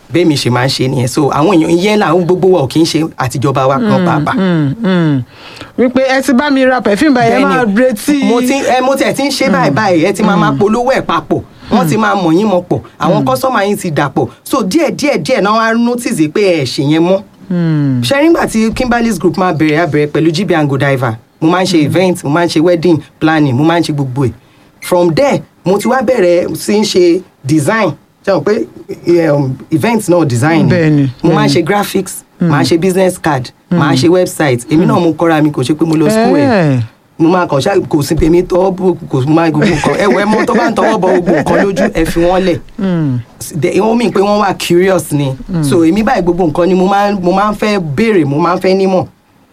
bẹ́ẹ̀ mi ṣe máa ń ṣe nìyẹn so àwọn èèyàn ìyẹn làwọn gbogbo wa ò kì í ṣe àtijọba wa kan pàápàá. Mm, mm. wípé ẹ ti bá mi ra perfume báyìí ẹ máa Bẹ́ẹ̀ni, retí. mo ti ẹ mo tiẹ̀ ti ń ṣe báyìí báyìí ẹ ti máa máa polówó ẹ̀ papọ̀ wọ́n ti máa mọ̀ yín mọ̀ pọ̀ àwọn kọ́sọ́mà yín ti dàpọ̀ so díẹ̀ díẹ̀ díẹ̀ náà wá notice pé ẹ̀ ṣe yẹn mọ́ Mm, ṣe nígbà tí Kimberly's group máa bẹ̀rẹ̀ abẹ̀rẹ̀ pẹ̀lú GB and Godiva mo máa ń ṣe event mo máa ń ṣe wedding planning mo máa ń ṣe gbogbo ẹ̀ from there mo ti wá bẹ̀rẹ̀ sí ń ṣe design ṣe mọ̀ pé um, event náà design ni. Bẹ́ẹ̀ni, mo máa ń bẹ́ẹ̀ni. ṣe graphics máa ṣe business card máa ṣe website èmi náà mo kọ́ra mi kò ṣe pé mo lọ school ẹ̀ Eh. mo máa kàn ṣá kò sí èmi tọwọ́ bò kò máa gbogbo nǹkan ẹ wọ ẹ mọ tó bá ń tọwọ́ bọ gbogbo nǹkan lójú ẹ fi wọ́n lẹ̀ mm, De- wọ́n mì pé wọ́n wà curious ni so èmi báyìí gbogbo nǹkan ni mo máa mo máa ń fẹ́ béèrè mo máa ń fẹ́ nímọ̀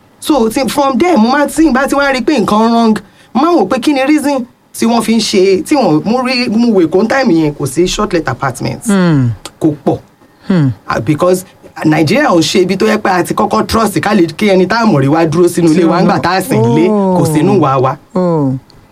so ti, from there mo máa tí n bá ti wá rí i pé nǹkan wrong mo máa wò pé kí ni reason tí wọ́n fi ń ṣe tí wọ́n mú rí mú wè kó time yẹn kò sí shortlet apartments mm, kò pọ̀ mm. Ah, because nàìjíríà ò ṣe ibi tó yẹ pé a ti kọ́kọ́ trust ká lè kí ẹni tá a mọ̀ rí wá dúró sínú ilé wa ńgbà tá a sìn lé kò sínú wa wa Oh.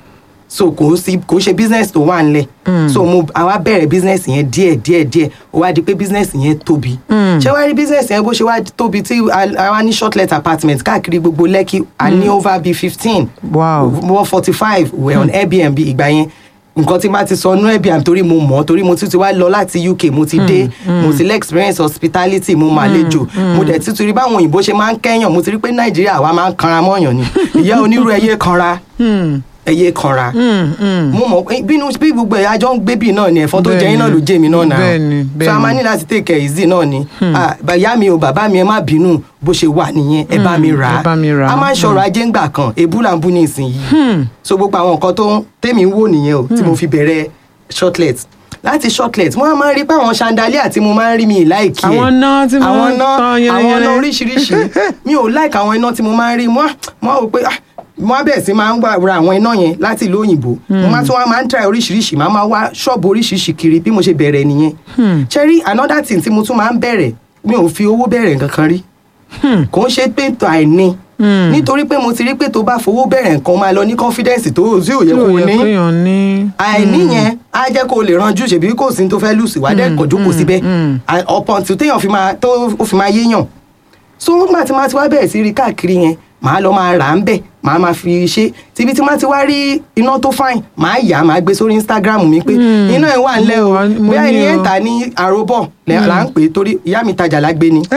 so kò sí kò ṣe business tó wà nílẹ̀ so mo àwa bẹ̀rẹ̀ business yẹn díẹ̀ díẹ̀ díẹ̀ ó wá di pé business yẹn tóbi ṣé wàá rí business yẹn bó ṣe wá tóbi tí a- àwa ní shortlet apartment káàkiri gbogbo lẹ́kì a ní over bíi fifteen Wow. one forty five were on Airbnb ìgbà yẹn nǹkan tí n bá ti sọ nú Airbnb torí mo mọ̀ torí mo tún ti wá lọ láti UK mo ti dé mo ti lè experience hospitality mo máa lejò mo dẹ̀ ti tún rí báwọn òyìnbó ṣe máa ń kẹ́yàn mo ti rí pé Nàìjíríà wa máa ń kanra mọ́yàn ni ìyá onírú ẹyẹ kanra Mm, ẹyẹ kanra mm, mm. mo mọ̀ pé bínú bí gbogbo ẹ̀ àjọ ń gbé bì náà ni ẹ̀fọn tó jẹ yín náà ló jẹ mí náà náà Bẹ́ẹ̀ni, so a máa bẹ́ẹ̀ni. ní láti take it easy náà ni Ah, bàyá mi o bàbá mi ẹ má bínú bó ṣe wà nìyẹn ẹ bá mi rà ẹ bá mi rà á. a máa ń ṣọ̀rọ̀ ajé ńgbà kan ebú là ń bú ní ìsinyìí so gbogbo àwọn nǹkan tó ń tèmi ń wò nìyẹn o tí mo fi bẹ̀rẹ̀ shortlet láti shortlet mo máa ń rí pé àwọn chandelier tí mo máa ń rí mi láìkí ẹ̀ Àwọn iná tí mo àwọn ń iná tan yẹrẹyẹrẹ. àwọn iná oríṣiríṣi mi ò like àwọn iná tí mo máa ń rí mo á- mo á wò pé ah, mo á bẹ̀rẹ̀ sí máa ń wá ra àwọn iná yẹn láti ìlú òyìnbó mo máa tún wá máa ń try oríṣiríṣi máa máa wá ṣọ́ọ̀bù oríṣiríṣi kiri bí mo ṣe bẹ̀rẹ̀ nìyẹn ṣe rí another thing tí mo tún máa ń bẹ̀rẹ̀ mi ò fi owó bẹ̀rẹ̀ nǹkan kan rí kò ń ṣe pé tó àìní nítorí pé mo ti rí pé tó bá fowó bẹ̀rẹ̀ nǹkan máa lọ ní confidence tó tí ò yẹ tí ò kó yẹ ní kéèyàn ní. àìní yẹn á jẹ́ kó o lè ranjú ṣèbí kò sí tó fẹ́ lù sí wá dẹ́ kọjú kò síbẹ̀ ọ̀pọ̀ tí téèyàn fi máa tó ó fi máa yéèyàn so nígbà tí máa ti wá bẹ̀rẹ̀ sí rí káàkiri yẹn màá lọ máa rà á ń bẹ̀ màá máa fi ṣe tíbi tí máa ti wá rí iná tó fine màá yà á màá gbé sórí Instagram mi pé iná ẹ̀ wà ńlẹ̀ o mo wà- mo bóyá ní ẹni ẹ̀ o. ń tà ní àròbọ̀ lẹ́- là ń pè é torí ìyá mi tajà lágbé ni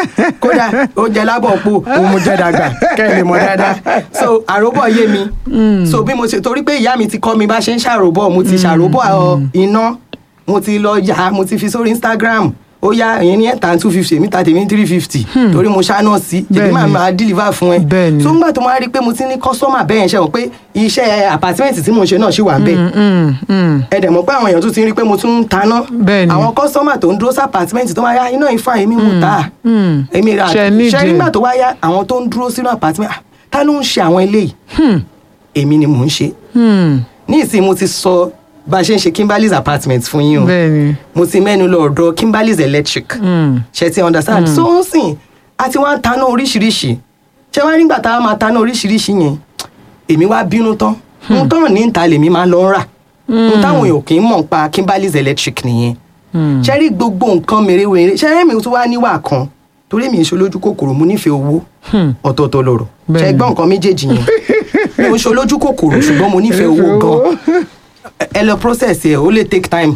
kódà ó jẹ lábọ̀ po òun mo jẹ dàgbà kẹ́ ẹ lè mọ̀ dáadáa so àròbọ̀ yé mi so bí mo ṣe torí pé ìyá mi ti kọ́ mi bá ṣe ń ṣàròbọ̀ mo ti ṣàròbọ̀ ọ, iná mo ti lọ yà á mo ti fi sórí Instagram ó yá ìyẹn ní ẹ̀ta two fifty èmi ta tèmi three fifty torí mo ṣáná sí èmi máa Bẹ́ẹ̀ni. máa deliver fún ẹ Bẹ́ẹ̀ni. so ńgbà tó máa rí i pé mo ti ní customer bẹ́ẹ̀ ṣe wọ́n pé iṣẹ́ apartment tí mo ṣe náà ṣì wà ń bẹ̀ Mm, mm. ẹ dẹ̀ mọ̀ pé àwọn èèyàn tún ti ń rí i pé mo tún ń taná Bẹ́ẹ̀ni. àwọn kọ́sọ́mà tó ń dúró sí apartment tó máa yá iná ìfà èmi mú ta mm. èmi ra Ṣe nídìí. ṣe nígbà tó wá yá àwọn tó ń dúró sínú apartment ah, ta ló ń ṣe àwọn eléyìí èmi ni mò ń ṣe Hmm. ní ìsìn mo ti sọ bá a ṣe ń ṣe Kimberly's apartment fún yín o bẹ́ẹ̀ni. mo ti mẹ́nu lọ ọ̀dọ̀ Kimberly's electric Mm. ṣe ti understand so ń sìn a ti wá ń taná oríṣiríṣi ṣé wá nígbà tá a máa taná oríṣiríṣi yẹn èmi wá bínú tán mo tán ní ìta lèmi máa lọ rà mo táwọn èèyàn kì í mọ̀ pa Kimberly's electric nìyẹn Mm. ṣe rí gbogbo nǹkan mèremère ṣe rí mi tún wá níwà kan torí mi ń ṣe olójú kòkòrò mo nífẹ̀ẹ́ owó Hmm. ọ̀tọ̀ọ̀tọ̀ lọ̀rọ̀ ṣe Bẹ́ẹ̀ni. gbọ́ nǹkan méjèèjì yẹn mi ò ń ṣe olójú kòkòrò ṣùgbọ́n mo nífẹ̀ẹ́ owó gan ẹ lọ process ẹ ó lè take time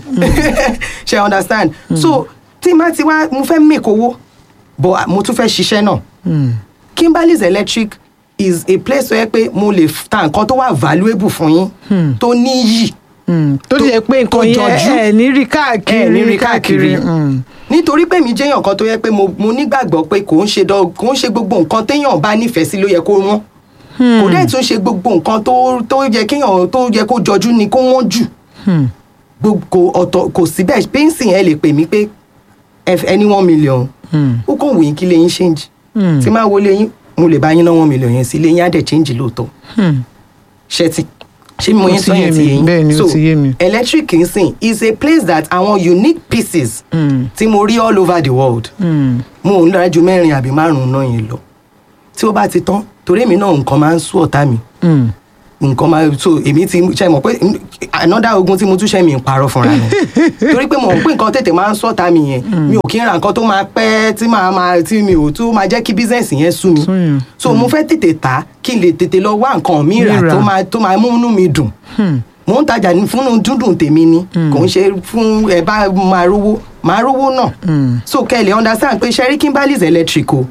ṣe understand so tí n bá ti wá mo fẹ́ make owó but mo tún fẹ́ ṣiṣẹ́ náà Mm. Kimberly's electric is a place tó yẹ pé mo lè ta nǹkan tó wà valuable fún yín tó níyì Mm. tó ti yẹ pé tó nǹkan yẹn jọjú. ẹ ní rí káàkiri ẹ ní rí káàkiri Mm. nítorí pé mi jẹ́yàn kan tó yẹ pé mo mo nígbàgbọ́ pé kò ń ṣe dán kò ń ṣe gbogbo nǹkan téèyàn bá nífẹ̀ẹ́ sí ló yẹ kó wọ́n kò dẹ̀ tún ṣe gbogbo nǹkan tó tó yẹ kéèyàn tó yẹ kó jọjú ni kó wọ́n jù Hmm. gbogbo ọ̀tọ̀ kò sí bẹ́ẹ̀ pẹ́ńsì ẹ lè pè mí pé ẹ- ẹni one million Hmm. ó kàn wù yín kí lè yín change Hmm. tí máa wọlé yín mo lè bá yín ná one million yẹn sí lè yín á dẹ̀ change lóòótọ́ Hmm. ṣe ti ṣé mo Ó yín ti sọ yé yẹn ti mi, yé yín bẹ́ẹ̀ ni, ó so ti yé mi. electric nsìn is a place that àwọn unique pieces Hmm. tí mo rí all over the world Hmm. mo ò ń lọ́ra ju mẹ́rin àbí márùn-ún náà yẹn lọ tí ó bá ti tán torí èmi náà nǹkan máa ń sú ọ̀tá mi Hmm. nǹkan máa so èmi ti ṣe mọ̀ pé another ogun tí mo tún ṣe mi ń parọ́ fúnra mi torí pé mo mọ̀ pé nǹkan tètè máa ń sọ̀tà mi yẹn mi ò kí ń ra nǹkan tó máa pẹ́ tí màá máa tí mi ò tó máa jẹ́ kí business yẹn sú mi Sú yàn. so mo fẹ́ tètè tà kí n lè tètè lọ wá nǹkan mi rà Mìíràn. tó máa tó máa mú inú mi dùn mo ń tajà ní fún dúndùn tèmi ni kò ń ṣe fún ẹ bá máa rówó máa rówó náà so kẹ́ ẹ lè understand pé sherry kimberly's electric o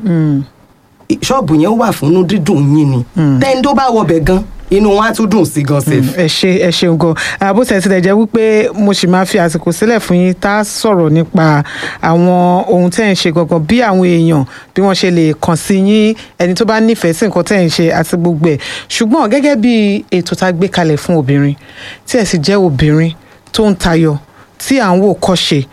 ṣọ́ọ̀bù yẹn wà fún dídùn yín ni tẹ́ni tó bá wọbẹ̀ gan inú wọn á tún dùn sí gan sef. ẹ ṣe ẹ ṣeun gan àbó tẹ̀ tilẹ̀ jẹ́ wípé mo sì máa fi àsìkò sílẹ̀ fún yín tá a sọ̀rọ̀ nípa àwọn ohun tẹ́ ẹ̀ ń ṣe gangan bí àwọn èèyàn bí wọ́n ṣe lè kàn sí yín ẹni tó bá nífẹ̀ẹ́ sí nǹkan tẹ́ ẹ̀ ń ṣe àti gbogbo ẹ̀ ṣùgbọ́n gẹ́gẹ́ bí ètò tá a gbé kalẹ̀ fún obìnrin tí ẹ̀ sì jẹ́ obìnrin tó ń tayọ tí à ń wò kọ́ṣe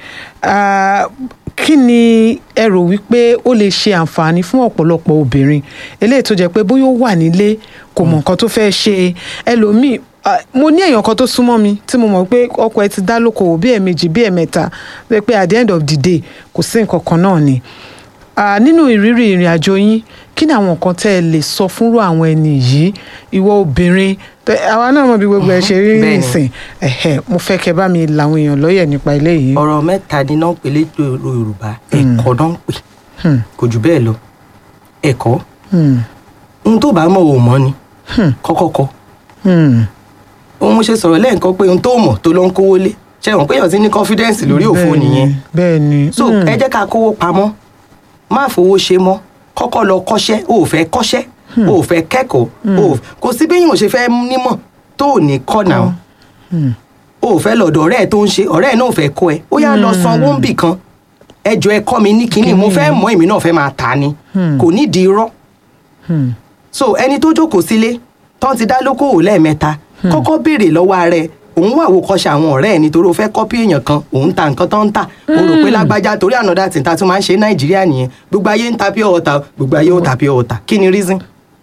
ah, kí ni ẹ rò wípé ó lè ṣe àǹfààní fún ọ̀pọ̀lọpọ̀ obìnrin eléyìí tó jẹ́ pé bóyá ó wà nílé kò mọ̀ nǹkan tó fẹ́ ṣe ẹlòmíì ah, mo ní èèyàn kan tó súnmọ́ mi tí mo mọ̀ pé ọkọ ẹ ti dá lókòwò bí ẹ̀ẹ̀mejì bí ẹ̀ẹ̀mẹ́ta tó jẹ́ pé at the end of the day kò sí nǹkan kan náà ni Ah, nínú ìrírí ìrìn àjò yín kí ni àwọn nǹkan tẹ́ ẹ lè sọ fúnrú àwọn ẹni yìí ìwọ obìnrin tẹ- àwa náà mọ̀ bí gbogbo ẹ ṣe rí bẹ́ẹ̀ni. nìsín ẹ̀hẹ̀ mo fẹ́ kẹ́ bá mi làwọn èèyàn lọ́yẹ̀ nípa ilé yìí. ọ̀rọ̀ mẹ́ta ni náà ń pè létò yorùbá ẹ̀kọ́ náà ń pè Hmm. kò jù bẹ́ẹ̀ lọ ẹ̀kọ́ Hmm. ohun tó bá mọ̀ ò mọ̀ ni kọ́kọ́ kọ́ Hmm. ohun mo ṣe sọ̀rọ̀ lẹ́ẹ̀kan pé ohun tó mọ̀ tó ló ń kówó lé ṣe wọ́n pé èèyàn ti ní confidence lórí òfo Bẹ́ẹ̀ni, nìyẹn bẹ́ẹ̀ni so Hmm. ẹ jẹ́ ká kówó pamọ́ má fowó ṣe mọ́ kọ́kọ́ lọ kọ́ṣẹ́ o ò fẹ́ kọ́ṣẹ́ o ò fẹ́ kẹ́kọ̀ọ́ o ò- kò sí béèyàn ò ṣe fẹ́ nímọ̀ tó ò ní kọ́ náà Hmm. o ò fẹ́ lọ́dọ̀ ọ̀rẹ́ ẹ̀ tó ń ṣe ọ̀rẹ́ ẹ̀ náà ò fẹ́ kọ́ ẹ ó yá lọ san owó ń bì kan ẹ jọ ẹ kọ́ mi ní kinní mo fẹ́ mọ̀ èmi náà fẹ́ máa tà ni kò nídìí irọ́ Hmm. so ẹni tó jókòó sílé tán ti dá lókòwò lẹ́ẹ̀mẹ́ta kọ́kọ́ béèrè lọ́wọ́ ara ẹ̀ òun wà wò kọ́ṣe àwọn ọ̀rẹ́ ẹ̀ nítorí o fẹ́ kọ́pì èèyàn kan òun ta nǹkan tó ń tà o rò pé lágbájá torí ànádà tí ta tún máa ń ṣe nàìjíríà nìyẹn gbogbo ayé ń ta pure water gbogbo ayé ó ta pure water kí ni reason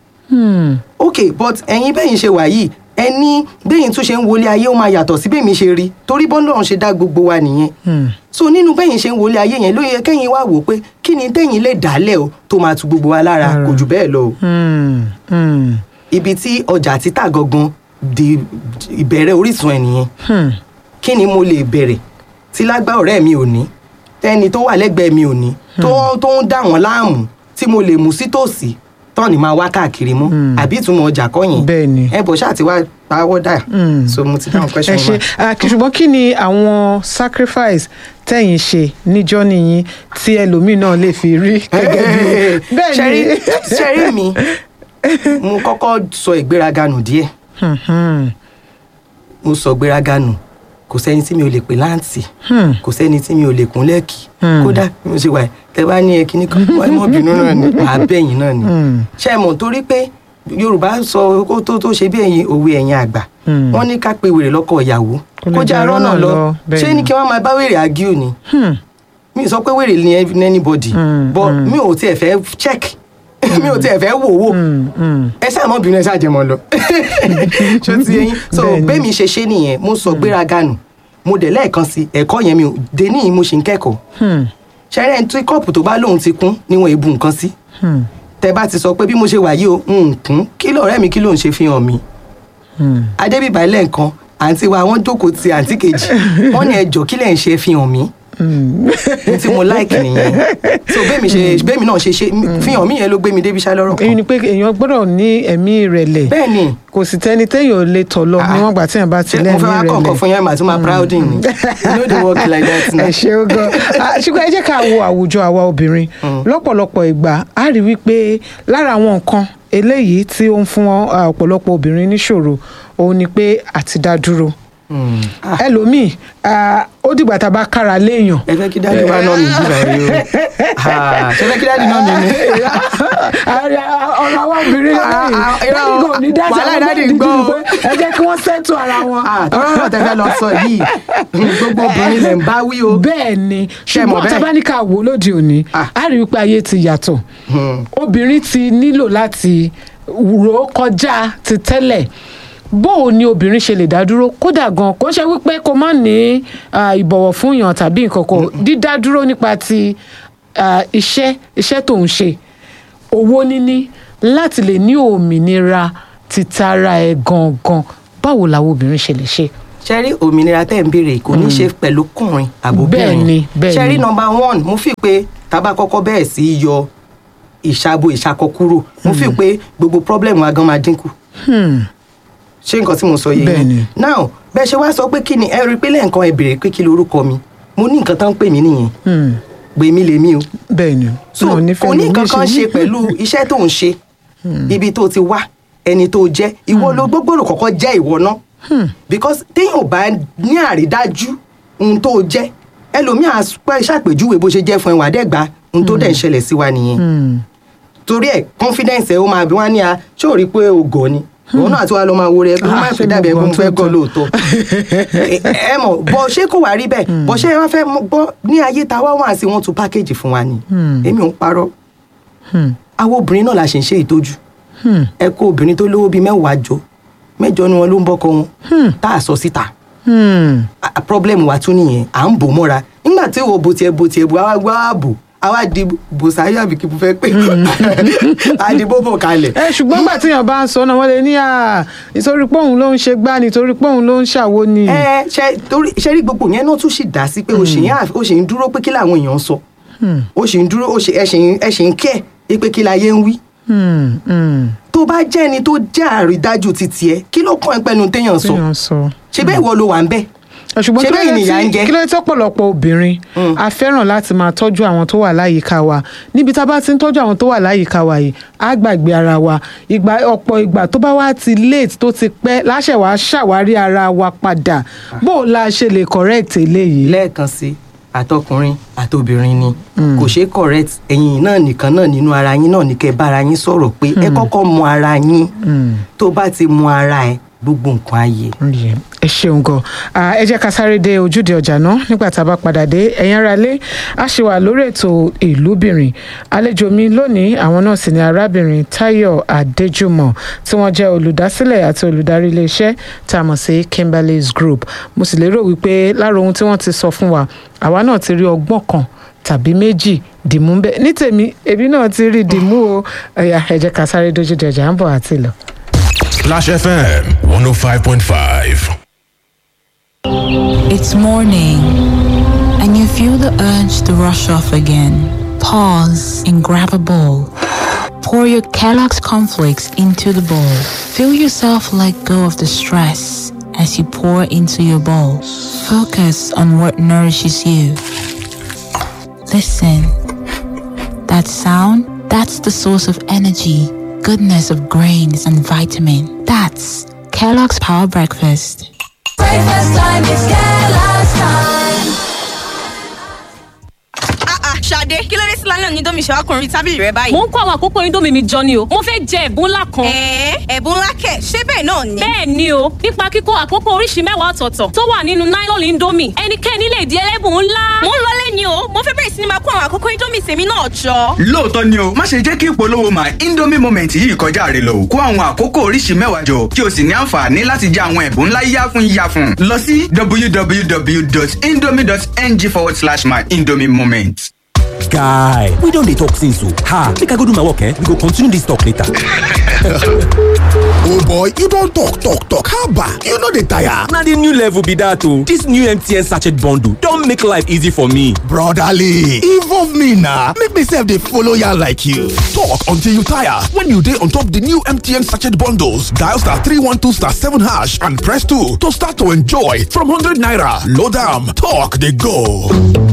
Hmm. ok but ẹ̀yin bẹ́yìn ṣe wà yìí ẹni bẹ́yìn tún ṣe ń wọlé ayé ó máa yàtọ̀ sí bẹ́yìn ṣe rí torí bọ́ńdọ̀ ṣe dá gbogbo wa nìyẹn Hmm. so nínú bẹ́yìn ṣe ń wọlé ayé yẹn ló yẹ kẹ́yìn wá wò pé kí ni tẹ́yìn lè dálẹ̀ o tó máa tu gbogbo wa lára Lára. kò jù bẹ́ẹ̀ lọ o Hmm. Hmm. ibi tí ọjà títà gangan di ìbẹ̀rẹ̀ orísun ẹ̀ nìyẹn Hmm. kí ni mo lè bẹ̀rẹ̀ tí lágbá ọ̀rẹ́ mi ò ní tẹ́ni tó wà lẹ́gbẹ̀ẹ́ mi ò ní tó tó ń dà wọ́n láàmú tí mo lè mú sí tòsí tán ni máa wá káàkiri mú àbí ìtumọ̀ ọjà kọ́ yẹn Bẹ́ẹ̀ni. ẹ bọ̀ ṣáà ti wá pawọ́ dà Hmm. so mo ti dáhùn ẹ question ṣe wa. ah, kì- ṣùgbọ́n kí ni àwọn sacrifice tẹ̀yìn ṣe níjọ́ nìyí tí ẹlòmíì náà lè fi rí gẹ́gẹ́ bí bẹ́ẹ̀ ṣẹ́rí ni. ṣẹ́rí mi mo kọ́kọ́ sọ ìgbéraga nù díẹ̀ Hmm, hmm, mo sọ ìgbéraga nù kò sẹ́ni tí mi ò lè pè láǹtì hmm. kò sẹ́ni tí mi ò lè kún lẹ́ẹ̀kì Hmm. kódà bí mo ṣe wà yìí, tẹ bá ní ẹkíní kan wọ́n mọ̀ bínú náà ni màá bẹ̀yìn náà ni Hmm. ṣe mọ̀ torí pé yorùbá sọ kó tó tó ṣe bí ẹ̀yin òwe ẹ̀yin àgbà Hmm. wọ́n ní ká pe wèrè lọ́kọ ìyàwó Kó lè kó já já rọ́nà rọ́nà lọ lọ, bẹ́ẹ̀ ṣé ni. ní kí wọ́n máa bá wèrè argue ni Hmm. mi ò sọ pé wèrè ni ev- anybody Hmm, but hmm. mi ò tiẹ̀ fẹ́ check mi ò tiẹ̀ fẹ́ wò wò Hmm, hmm. ẹ ṣáà mọ́ bínú ẹ ṣáà jẹ́ mọ́ lọ ṣó ti yẹn so Bẹ́ẹ̀ ni. bẹ́ẹ̀mi ṣe ṣe nìyẹn mo sọ gbéraga nù mo dẹ̀ lẹ́ẹ̀kan sí ẹ̀kọ́ yẹn mi ò dé níyì mo ṣì ń kẹ́kọ̀ọ́ Hmm. ṣẹ́rẹ́ ẹni tí kọ́ọ̀pù tó bá lóun ti kún níwọ̀n ebu nǹkan sí Hmm. tẹ bá ti sọ pé bí mo ṣe wà yìí o n kún kí lọ̀rẹ́ mi kí ló ń ṣe fi hàn mí Hmm. adébíbá lẹ́ẹ̀kan àǹtí wa wọ́n jókòó ti àǹtí kejì wọ́n ní ẹjọ́ kí lẹ̀ ń ṣe fi hàn mí Hmm. ní tí mo láìkì nìyẹn so bẹ́ẹ̀mi ṣe bẹ́ẹ̀mi náà ṣe ṣe fi hàn mí yẹn ló gbé mi débi ṣá lọ́rọ̀ èyí kan ni pé èèyàn gbọ́dọ̀ ní ẹ̀mí ìrẹ̀lẹ̀ bẹ́ẹ̀ ni kò sì tẹ́ni téèyàn ò lè tọ̀ lọ Ah. níwọ̀n gbà téèyàn bá ti ṣé mo lẹ́mí fẹ́ wá kọ̀ọ̀kan ìrẹ̀lẹ̀ fún yẹn màá tún máa prouding ni you know the work like that na. ẹ ṣeun gan Ah, ṣùgbọ́n ẹ jẹ́ ká wo àwùjọ àwa obìnrin lọ́pọ̀lọpọ̀ ìgbà a rí wípé lára àwọn nǹkan eléyìí tí ó ń fún ah, ọ̀pọ̀lọpọ̀ obìnrin níṣòro òun ni pé àti dá dúró Hmm. Ah, ẹlòmíì ah, ó dìgbà tá a bá kára léèyàn ẹ fẹ́ kí dáàdi wá náà mi jìnnà yìí o Ah, ṣe fẹ́ kí dáàdi náà mi ni. ọ̀rọ̀ àwọn obìnrin Ah, ah, lẹ́yìn irọ́, dáàdì kò ní dáṣà wàhálà wọn dáàdì bẹ́ẹ̀ ń gbọ́ dídí o. pé ẹ jẹ́ kí wọ́n ṣètò ara wọn. Ah, tọ́rọ̀ náà tẹ́ fẹ́ lọ sọ yìí gbogbo obìnrin lẹ̀ ń bá wí o. bẹ́ẹ̀ ni Ṣé mọ̀ ṣùgbọ́n bẹ́ẹ̀? tá a bá ní ká wò lóde òní Ah. a rí wípé ayé ti yàtọ̀ Hmm. obìnrin ti nílò láti rò ó kọjá ti tẹ́lẹ̀ bó o ní obìnrin ṣe lè dá dúró kódà gan kò ń ṣe wípé kó má ní ah, ìbọ̀wọ̀ fún yàn tàbí nǹkan kan dídá dúró nípa ti ah, iṣẹ́ iṣẹ́ tó ń ṣe owó níní láti lè ní òmìnira títara ẹ̀ gangan báwo làwọn obìnrin ṣe lè ṣe. ṣe rí òmìnira tẹ́ ń béèrè kò ní ṣe pẹ̀lú kùnrin àbóbìnrin Bẹ́ẹ̀ni, bẹ́ẹ̀ni. ṣe rí nọmba one mo fi pé tábà kọ́kọ́ bẹ̀rẹ̀ sí í yọ ìṣàbò ìṣàkọ kúrò mo fi pé gbogbo problem wa gan máa dínkù Hmm. ṣé nǹkan tí mo sọ yìí Bẹ́ẹ̀ni. now bẹ́ẹ̀ ṣe wá sọ pé kí ni ẹ rí i pé lẹ́ẹ̀kan ẹ béèrè pé kí lorúkọ mi mo ní nǹkan tán ń pè mí nìyẹn Hmm. gbèmí lèmi o bẹ́ẹ̀ ni so wọn ò ní kò fẹ́ ní lómi nǹkan kan ṣe pẹ̀lú iṣẹ́ tó ń ṣe ibi tó ti wá ẹni tó jẹ́ ìwọ ló gbogbo kọ́kọ́ jẹ́ ìwọ náà because téèyàn ò bá ní àrídájú ohun tó jẹ́ ẹlòmíà pẹ́ ṣàpèjúwe bó ṣe jẹ́ fún ẹ wà dẹ́gba ohun tó dẹ̀ ń ṣẹlẹ̀ sí wa nìyẹn Hmm. torí ẹ confidence ẹ ó máa bí wọn ní a ṣé ò rí i pé o gọ̀ ni òun náà tí wàá lọ máa wo rẹ kó má Ah, fi ṣé dàbí mo ẹgbẹ́ mo gọ̀ fẹ́ tó gọ̀ tó? lóòótọ́ ẹ ẹ mọ̀ bọ́ ṣé kò wá rí bẹ́ẹ̀ bọ́ ṣé wọ́n fẹ́ gbọ́ ní ayé ta wá wà sí wọ́n tún pákéjì fún wa ni èmi ò ń parọ́ Hmm. àwọn obìnrin náà la ṣe ń ṣe ìtọ́jú Hmm. ẹ kó obìnrin tó lówó bíi mẹ́wàá jọ mẹ́jọ ni wọn ló ń bọ́kọ wọn tá a sọ síta Hmm. A- a- problem wa tún nìyẹn à ń bò mọ́ra nígbà tí wo bo tiẹ̀ bo tiẹ̀ bo àwa gbọ́ ààbò àwa di bòsáyà bí kí n fẹ́ pé àdìbò bò kalẹ̀. ẹ ṣùgbọ́n gbà tíyàn bá ń sọ náà wọ́n lè ní à nítorí pé òun ló ń ṣe gbá nítorí pé òun ló ń ṣàwo ni. ẹ ṣe torí ṣe rí gbogbo yẹn náà tún sì dá sí pé o ṣì ń àf- o ṣì ń dúró pé kí làwọn èèyàn ń sọ o ṣì ń dúró o ṣì ẹ ṣì ń ẹ ṣì ń kẹ́ ẹ pé kí láyé ń wí Hmm. Hmm. tó bá jẹ́ ẹni tó jẹ́ àrídájú ti tiẹ̀ kí ló kàn ẹ́ pẹ́nu téèyàn sọ tíyàn sọ. ṣe bẹ́ẹ̀ ìwọ ló wà ń bẹ́ẹ̀ ṣùgbọ́n Ṣé kí ló bẹ́ẹ̀ dé nìyà ń tí jẹ? kí ló dé tọ́pọ̀lọpọ̀ obìnrin a fẹ́ràn láti máa tọ́jú àwọn tó wà láyìíká wa níbi tá a bá ti ń tọ́jú àwọn tó wà láyìíká wa yìí á gbàgbé ara wa ìgbà ọ̀pọ̀ ìgbà tó bá wá ti late tó ti pẹ́ láṣẹ̀ wá ṣàwárí ara wa padà bó o la ṣe lè correct eléyìí. lẹ́ẹ̀kan sí àtọkùnrin àtobìnrin ni kò ṣeé correct ẹ̀yin náà nìkan náà nínú ara yín náà ní kẹ́ bára yín sọ̀rọ̀ pé ẹ kọ́kọ́ mọ ara yín tó bá ti mọ ara ẹ gbogbo nǹkan ayé. Yẹ, ẹ ṣeun gan Ah, ẹ jẹ́ ká sáré dé ojúde ọjà náà nígbà tá a bá padà dé ẹ̀yin ará lé a ṣe wà lórí ètò ìlúbìnrin àlejò mi lónìí àwọn náà sì ni arábìnrin Táyọ̀ Adéjùmọ̀ tí wọ́n jẹ́ olùdásílẹ̀ àti olùdarí iléeṣẹ́ tá a mọ̀ sí Kimberly's Group mo sì lérò wípé lára ohun tí wọ́n ti sọ fún wa àwa náà ti rí ọgbọ́n kan tàbí méjì dìmú ń bẹ ní tèmi èmi náà ti rí dìmú o ẹ̀yà ẹ jẹ́ ká sáré dójúde ọjà ń bọ̀ àti lọ. Clash FM 105.5. It's morning, and you feel the urge to rush off again. Pause and grab a bowl. Pour your Kellogg's cornflakes into the bowl. Feel yourself let go of the stress as you pour into your bowl. Focus on what nourishes you. Listen. That sound, that's the source of energy, goodness of grains and vitamin. That's Kellogg's Power Breakfast. Breakfast time is Kellogg's time. Ah ah, Ṣadé, kí ló dé sí lálẹ́ òní domi ṣèwákùnrin tábìlì rẹ báyìí? mo ń kó àwọn àkókò indomie mi jọ ni o mo fẹ́ jẹ ẹ̀bùn ńlá kan. Ẹ̀ẹ́ ẹ̀bùn ńlá kẹ̀, ṣé bẹ́ẹ̀ náà ni? bẹ́ẹ̀ ni o nípa kíkó àkókò oríṣi mẹ́wàá ọ̀tọ̀ọ̀tọ̀ tó wà nínú nylon indomie ẹnikẹ́ni lè di ẹlẹ́bùn ńlá. Mo ń lọlé ni o, mo fẹ́ bẹ̀rẹ̀ sí ni máa kó àwọn àkókò Indomie tèmi náà jọ. lóòótọ́ ni o má ṣe jẹ́ kí ìpolówó my indomie moment yìí kọjá rẹ lọ kó àwọn àkókò oríṣi mẹ́wàá jọ kí o sì ní àǹfààní láti jẹ àwọn ẹ̀bùn ńlá yíyá fún yíyá fún lọ sí www.indomie.ng forward slash my indomie moment. guy we don dey talk since o ha make i go do my work eh we go continue this talk later. Oh boy, you don talk, talk, talk. How about you no dey tire? na the new level be that o this new mtn sachet bundle don make life easy for me. Brotherly, involve me na make me sef dey follow yarn like you. Talk until you tire. When you dey on top the new MTN sachet bundles, dial star 312 star 7 hash and press 2 to start to enjoy from 100 naira. Load am, talk dey go.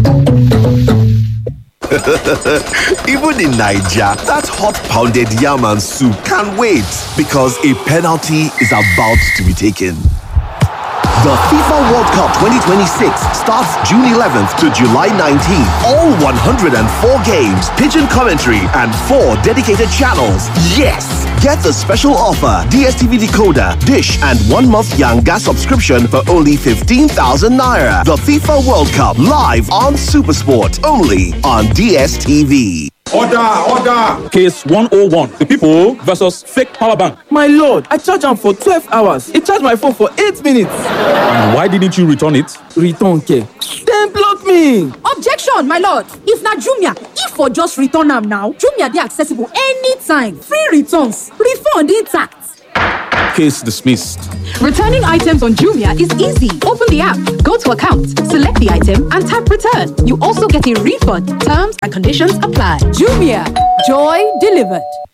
Even in Nigeria, that hot pounded yam and soup can't wait because a penalty is about to be taken. The FIFA World Cup 2026 starts June 11th to July 19th. All 104 games, pigeon commentary, and four dedicated channels. Yes! Get the special offer DSTV decoder, dish, and one month Yanga subscription for only 15,000 naira. The FIFA World Cup live on Supersport only on DSTV. Order, order! case 101 the people versus fake power bank. My lord, I charge am for 12 hours. It charge my phone for 8 minutes. and why didn't you return it. Return care. Dem block me. objection my lord if na jumia if for just return am now jumia dey accessible anytime free returns refund intact Case dismissed. Returning items on Jumia is easy. Open the app, go to account, select the item, and tap return. You also get a refund. Terms and conditions apply. Jumia, joy delivered.